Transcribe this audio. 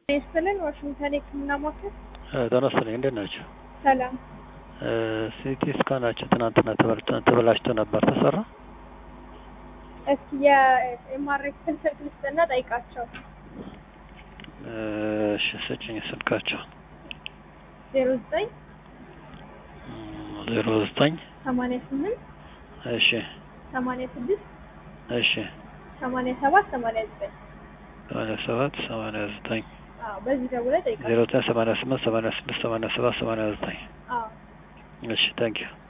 ይስጥልን ዋሽንግተን የህክምና ማዕከል ጤና ይስጥልኝ እንዴት ናቸው? ሰላም ሲቲ ስካናቸው ትናንትና ተበላሽቶ ነበር ተሰራ? እስኪ የኤምአርአይ ክፍል ስልክ ልስጥና ጠይቃቸው እሺ ስጭኝ ስልካቸው ዜሮ ዘጠኝ ዜሮ ዘጠኝ ሰማንያ ስምንት እሺ ሰማንያ ስድስት እሺ ሰማንያ ሰባት ሰማንያ ዘጠኝ ሰማንያ ሰባት ሰማንያ ዘጠኝ አዎ በዚህ ደውለህ ጠይቃቸው ዜሮ ዘጠኝ ሰማንያ ስምንት ሰማንያ ስድስት ሰማንያ ሰባት ሰማንያ ዘጠኝ አዎ እሺ ታንኪዩ